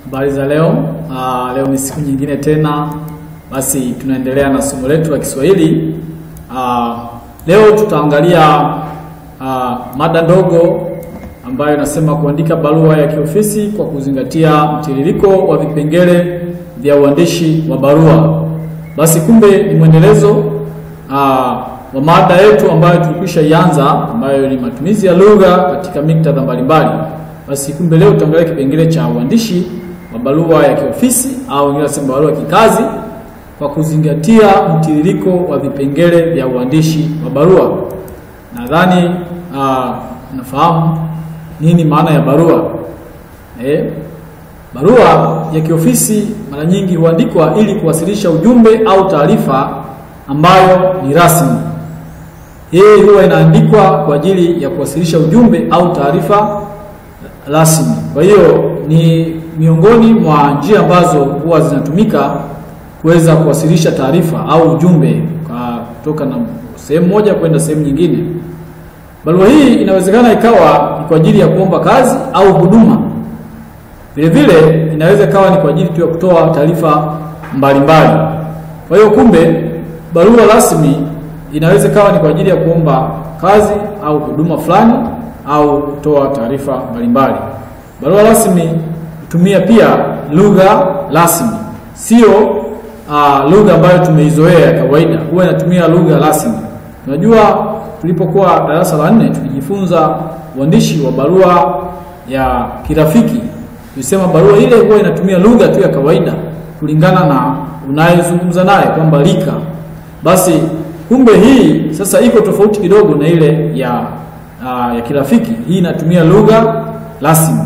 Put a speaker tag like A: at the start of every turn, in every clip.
A: Habari za leo. Uh, leo ni siku nyingine tena, basi tunaendelea na somo letu la Kiswahili. Uh, leo tutaangalia uh, mada ndogo ambayo inasema kuandika barua ya kiofisi kwa kuzingatia mtiririko wa vipengele vya uandishi wa barua. Basi kumbe ni mwendelezo uh, wa mada yetu ambayo tulikwisha ianza ambayo ni matumizi ya lugha katika miktadha mbalimbali. Basi kumbe leo tutaangalia kipengele cha uandishi wa barua ya kiofisi au wengine wanasema barua ya kikazi kwa kuzingatia mtiririko wa vipengele vya uandishi wa barua. Nadhani uh, nafahamu nini maana ya barua. Eh, barua ya kiofisi mara nyingi huandikwa ili kuwasilisha ujumbe au taarifa ambayo ni rasmi. Hii huwa inaandikwa kwa ajili ya kuwasilisha ujumbe au taarifa rasmi. Kwa hiyo ni miongoni mwa njia ambazo huwa zinatumika kuweza kuwasilisha taarifa au ujumbe kutoka na sehemu moja kwenda sehemu nyingine. Barua hii inawezekana ikawa ni kwa ajili ya kuomba kazi au huduma. Vile vile inaweza ikawa ni kwa ajili tu ya kutoa taarifa mbalimbali. Kwa hiyo kumbe, barua rasmi inaweza ikawa ni kwa ajili ya kuomba kazi au huduma fulani au kutoa taarifa mbalimbali. Barua rasmi hutumia pia lugha rasmi, sio uh, lugha ambayo tumeizoea ya kawaida. Huwa inatumia lugha rasmi. Unajua, tulipokuwa darasa la nne tulijifunza uandishi wa barua ya kirafiki. Tulisema barua ile huwa inatumia lugha tu ya kawaida kulingana na unayezungumza naye kwamba lika. Basi kumbe hii sasa iko tofauti kidogo na ile ya uh, ya kirafiki. Hii inatumia lugha rasmi.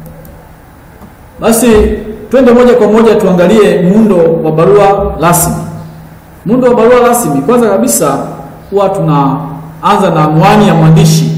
A: Basi twende moja kwa moja tuangalie muundo wa barua rasmi. Muundo wa barua rasmi, kwanza kabisa huwa tunaanza na anwani ya mwandishi.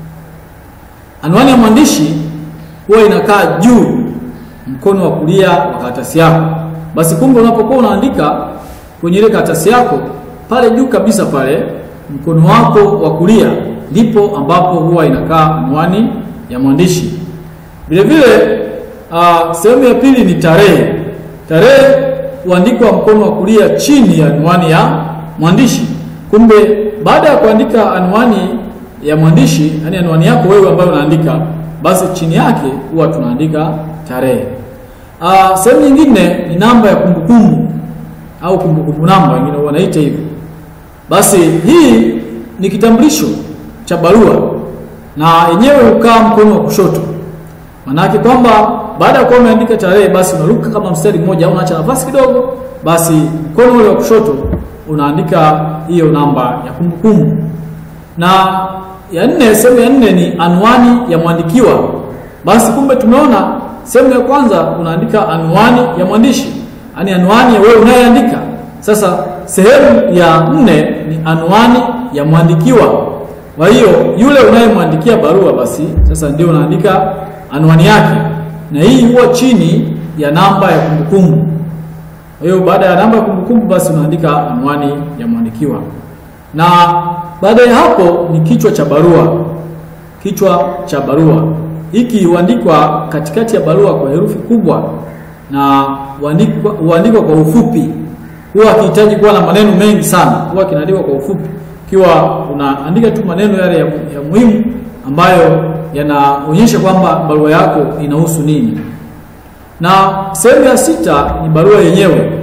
A: Anwani ya mwandishi huwa inakaa juu mkono wa kulia wa karatasi yako. Basi kumbe unapokuwa unaandika kwenye ile karatasi yako, pale juu kabisa pale mkono wako wa kulia ndipo ambapo huwa inakaa anwani ya mwandishi. Vile vile uh, sehemu ya pili ni tarehe. Tarehe huandikwa mkono wa kulia chini ya anwani ya mwandishi. Kumbe baada ya kuandika anwani ya mwandishi, yani anwani yako wewe ambayo unaandika, basi chini yake huwa tunaandika tarehe. Uh, sehemu nyingine ni namba ya kumbukumbu au kumbukumbu namba, wengine wanaita hivyo. Basi hii ni kitambulisho cha barua na yenyewe hukaa mkono wa kushoto. Maanake kwamba baada ya kuwa umeandika tarehe, basi unaruka kama mstari mmoja au unaacha nafasi kidogo, basi mkono ule wa kushoto unaandika hiyo namba ya kumbukumbu. Na ya nne, sehemu ya nne ni anwani ya mwandikiwa. Basi kumbe tumeona sehemu ya kwanza unaandika anwani ya mwandishi, yaani anwani ya wewe unayeandika. Sasa sehemu ya nne ni anwani ya mwandikiwa. Kwa hiyo yule unayemwandikia barua, basi sasa ndio unaandika anwani yake, na hii huwa chini ya namba ya kumbukumbu. Kwa hiyo baada ya namba ya kumbukumbu, basi unaandika anwani ya mwandikiwa, na baada ya hapo ni kichwa cha barua. Kichwa cha barua hiki huandikwa katikati ya barua kwa herufi kubwa na huandikwa kwa ufupi. Huwa akihitaji kuwa na maneno mengi sana, huwa kinaandikwa kwa ufupi, ikiwa unaandika tu maneno yale ya, ya muhimu ambayo yanaonyesha kwamba barua yako inahusu nini. Na sehemu ya sita ni barua yenyewe.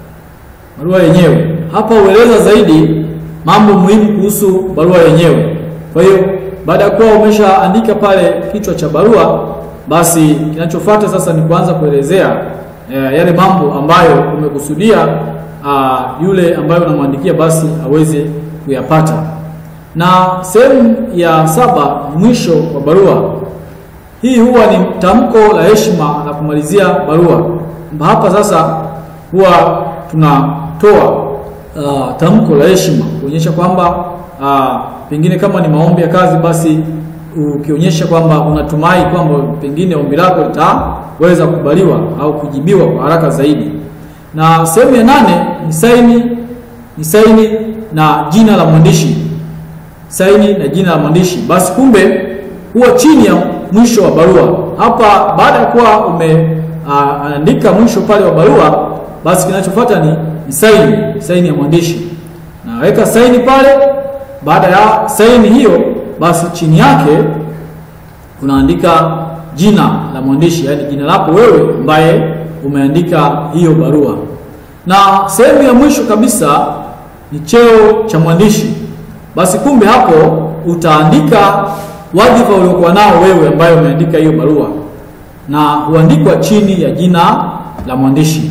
A: Barua yenyewe hapa hueleza zaidi mambo muhimu kuhusu barua yenyewe. Kwa hiyo baada ya kuwa umeshaandika pale kichwa cha barua, basi kinachofuata sasa ni kuanza kuelezea e, yale mambo ambayo umekusudia a, yule ambayo unamwandikia basi aweze kuyapata. Na sehemu ya saba ni mwisho wa barua. Hii huwa ni tamko la heshima la kumalizia barua. Hapa sasa huwa tunatoa uh, tamko la heshima kuonyesha kwamba uh, pengine kama ni maombi ya kazi, basi ukionyesha kwamba unatumai kwamba pengine ombi lako litaweza kukubaliwa au kujibiwa kwa haraka zaidi. Na sehemu ya nane ni saini, ni saini na jina la mwandishi saini na jina la mwandishi. Basi kumbe huwa chini ya mwisho wa barua hapa, baada ya kuwa ume anaandika mwisho pale wa barua, basi kinachofuata ni, ni saini, saini ya mwandishi. Naweka saini pale. Baada ya saini hiyo, basi chini yake unaandika jina la mwandishi, yaani jina lako wewe ambaye umeandika hiyo barua, na sehemu ya mwisho kabisa ni cheo cha mwandishi. Basi kumbe hapo utaandika wadhifa uliokuwa nao wewe ambaye umeandika hiyo barua, na huandikwa chini ya jina la mwandishi.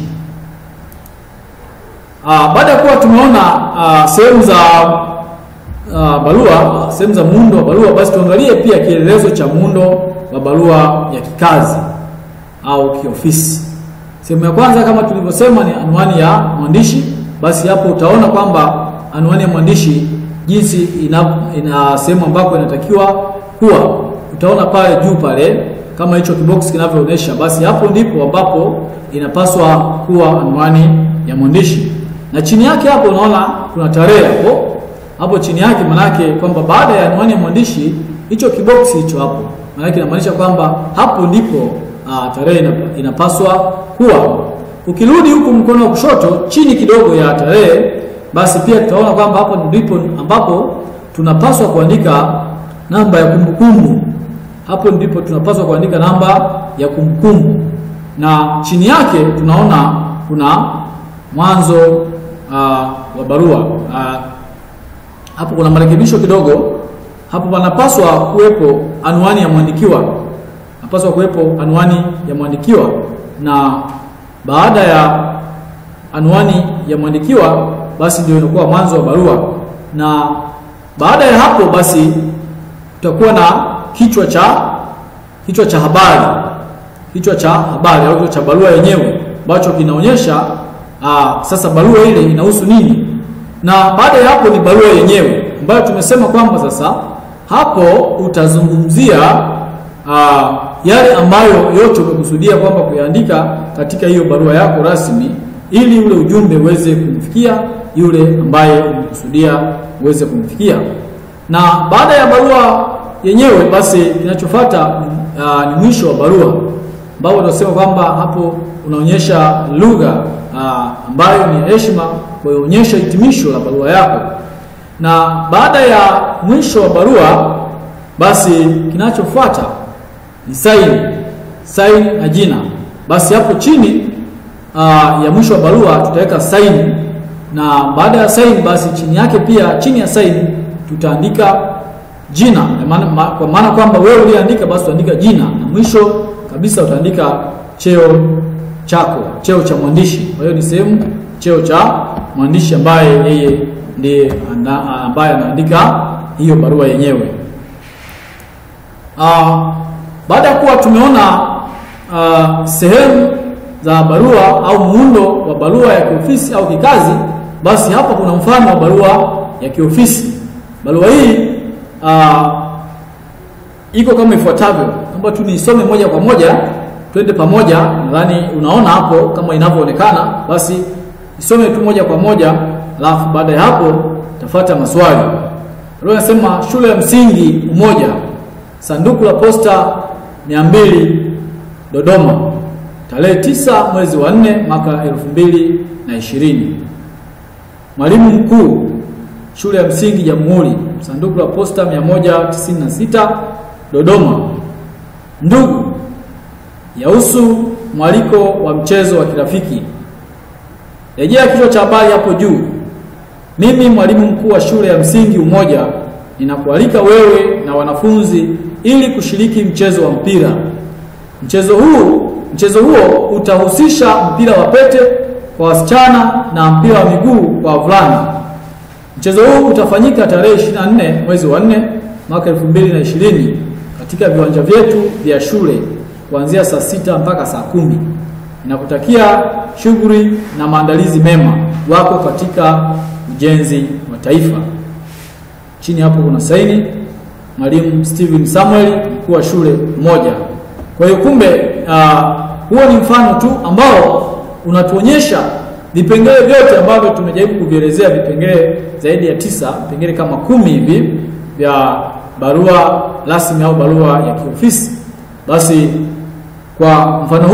A: Baada ya kuwa tumeona sehemu za a, barua, sehemu za muundo wa barua, basi tuangalie pia kielelezo cha muundo wa barua ya kikazi au kiofisi. Sehemu ya kwanza kama tulivyosema ni anwani ya mwandishi. Basi hapo utaona kwamba anwani ya mwandishi jinsi ina, ina sehemu ambako inatakiwa kuwa, utaona pale juu pale kama hicho kibox kinavyoonyesha, basi hapo ndipo ambapo inapaswa kuwa anwani ya mwandishi, na chini yake hapo unaona kuna tarehe hapo hapo chini yake, manake kwamba baada ya anwani ya mwandishi hicho kibox hicho hapo, manake inamaanisha kwamba hapo ndipo tarehe inapaswa kuwa. Ukirudi huku mkono wa kushoto chini kidogo ya tarehe, basi pia tutaona kwamba hapo ndipo ambapo tunapaswa kuandika namba ya kumbukumbu. Hapo ndipo tunapaswa kuandika namba ya kumbukumbu, na chini yake tunaona kuna mwanzo uh, wa barua uh, hapo kuna marekebisho kidogo. Hapo panapaswa kuwepo anwani ya mwandikiwa, napaswa kuwepo anwani ya mwandikiwa, na baada ya anwani ya mwandikiwa basi ndio inakuwa mwanzo wa barua, na baada ya hapo basi tutakuwa na kichwa cha kichwa cha habari, kichwa cha habari au kichwa cha barua yenyewe ambacho kinaonyesha aa, sasa barua ile inahusu nini, na baada ya hapo ni barua yenyewe ambayo tumesema kwamba sasa hapo utazungumzia aa, yale ambayo yote umekusudia kwamba kuyaandika katika hiyo barua yako rasmi, ili ule ujumbe uweze kumfikia yule ambaye umekusudia uweze kumfikia. Na baada ya barua yenyewe basi kinachofuata uh, ni mwisho wa barua ambao tunasema kwamba hapo unaonyesha lugha uh, ambayo ni heshima kuonyesha hitimisho la barua yako. Na baada ya mwisho wa barua basi kinachofuata ni saini, saini na jina. Basi hapo chini uh, ya mwisho wa barua tutaweka saini, na baada ya saini basi chini yake pia, chini ya saini tutaandika jina ma, kwa maana kwamba wewe uliandika basi utaandika jina, na mwisho kabisa utaandika cheo chako, cheo cha mwandishi. Kwa hiyo ni sehemu cheo cha mwandishi ambaye yeye ndiye ambaye anaandika hiyo barua yenyewe. Uh, baada ya kuwa tumeona uh, sehemu za barua au muundo wa barua ya kiofisi au kikazi, basi hapa kuna mfano wa barua ya kiofisi. Barua hii uh, iko kama ifuatavyo. Naomba tu nisome moja kwa moja, twende pamoja. Nadhani unaona hapo kama inavyoonekana, basi nisome tu moja kwa moja, alafu baada ya hapo tafuata maswali. Barua inasema shule ya msingi Umoja, sanduku la posta 200 Dodoma, tarehe tisa mwezi wa nne mwaka elfu mbili na ishirini. Mwalimu mkuu shule ya msingi Jamhuri, sanduku la posta 196 Dodoma. Ndugu, yahusu mwaliko wa mchezo wa kirafiki. Rejea kichwa cha habari hapo juu. Mimi mwalimu mkuu wa shule ya msingi Umoja ninakualika wewe na wanafunzi ili kushiriki mchezo wa mpira. Mchezo huu mchezo huo utahusisha mpira wa pete kwa wasichana na mpira wa miguu kwa wavulana. Mchezo huu utafanyika tarehe 24 mwezi wa 4 mwaka 2020 katika viwanja vyetu vya shule kuanzia saa sita mpaka saa kumi. Ninakutakia shughuli na maandalizi mema wako katika ujenzi wa taifa. Chini hapo kuna saini Mwalimu Steven Samuel, mkuu wa shule moja. Kwa hiyo kumbe, uh, huo ni mfano tu ambao unatuonyesha vipengele vyote ambavyo tumejaribu kuvielezea, vipengele zaidi ya tisa, vipengele kama kumi hivi vya barua rasmi au barua ya kiofisi. Basi kwa mfano huu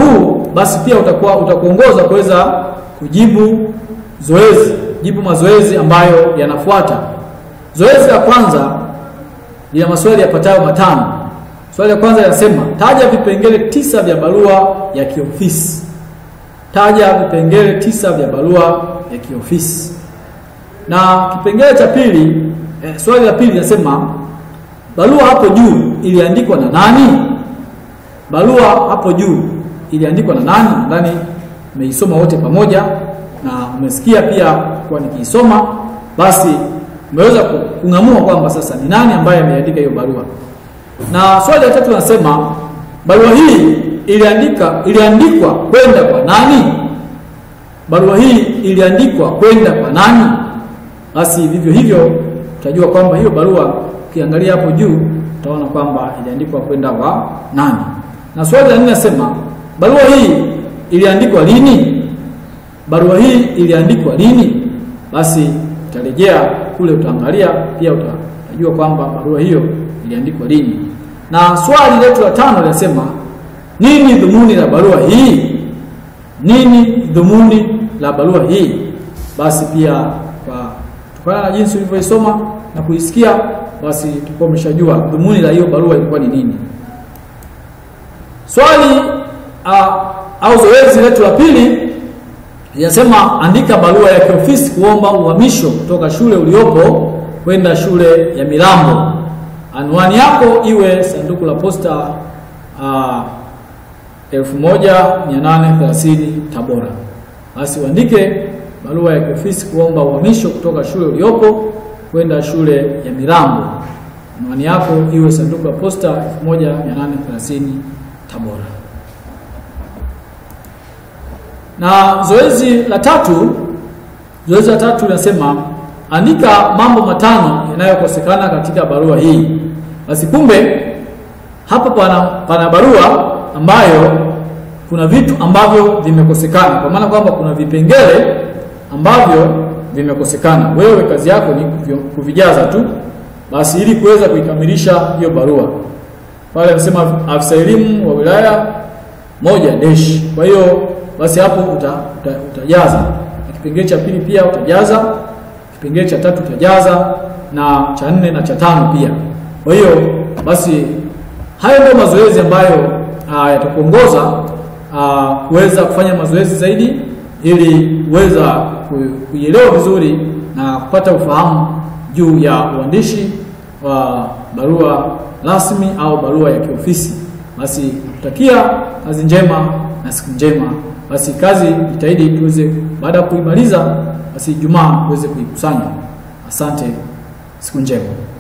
A: basi pia utakuwa utakuongoza kuweza kujibu zoezi, jibu mazoezi ambayo yanafuata. Zoezi la kwanza lina maswali yapatayo matano. Swali la kwanza linasema taja vipengele tisa vya barua ya kiofisi. Taja vipengele tisa vya barua ya kiofisi. Na kipengele cha pili eh, swali la pili linasema barua hapo juu iliandikwa na nani? Barua hapo juu iliandikwa na nani? Nadhani umeisoma wote pamoja na umesikia pia kwa nikiisoma, basi umeweza kung'amua kwamba sasa ni nani ambaye ameandika hiyo barua. Na swali la tatu linasema barua hii iliandika iliandikwa kwenda kwa nani? Barua hii iliandikwa kwenda kwa nani? Basi vivyo hivyo utajua kwamba hiyo barua ukiangalia hapo juu utaona kwamba iliandikwa kwenda kwa nani. Na swali la nne nasema barua hii iliandikwa lini? Barua hii iliandikwa lini? Basi utarejea kule, utaangalia pia utajua kwamba barua hiyo iliandikwa lini. Na swali letu la tano linasema nini dhumuni la barua hii? Nini dhumuni la barua hii? Basi pia kwa kutokana na jinsi ulivyoisoma na kuisikia, basi tutakuwa umeshajua dhumuni la hiyo barua ilikuwa ni nini. Swali uh, au zoezi letu la pili linasema andika barua ya kiofisi kuomba uhamisho kutoka shule uliopo kwenda shule ya Milambo. Anwani yako iwe sanduku la posta uh, 1830 Tabora. Basi uandike barua ya kiofisi kuomba uhamisho kutoka shule uliopo kwenda shule ya Milambo. Anwani yako iwe sanduku la posta 1830 Tabora. Na zoezi la tatu, zoezi la tatu linasema andika mambo matano yanayokosekana katika barua hii. Basi kumbe hapa pana, pana barua ambayo kuna vitu ambavyo vimekosekana, kwa maana kwamba kuna vipengele ambavyo vimekosekana. Wewe kazi yako ni kuvijaza tu, basi ili kuweza kuikamilisha hiyo barua. Pale anasema afisa elimu wa wilaya moja deshi. Kwa hiyo basi hapo uta, uta, utajaza na kipengele cha pili pia utajaza, kipengele cha tatu utajaza na cha nne na cha tano pia. Kwa hiyo basi hayo ndio mazoezi ambayo yatakuongoza kuweza kufanya mazoezi zaidi ili kuweza kuielewa vizuri na kupata ufahamu juu ya uandishi wa barua rasmi au barua ya kiofisi. Basi kutakia kazi njema na siku njema. Basi kazi jitahidi tuweze, baada ya kuimaliza, basi Ijumaa tuweze kuikusanya. Asante, siku njema.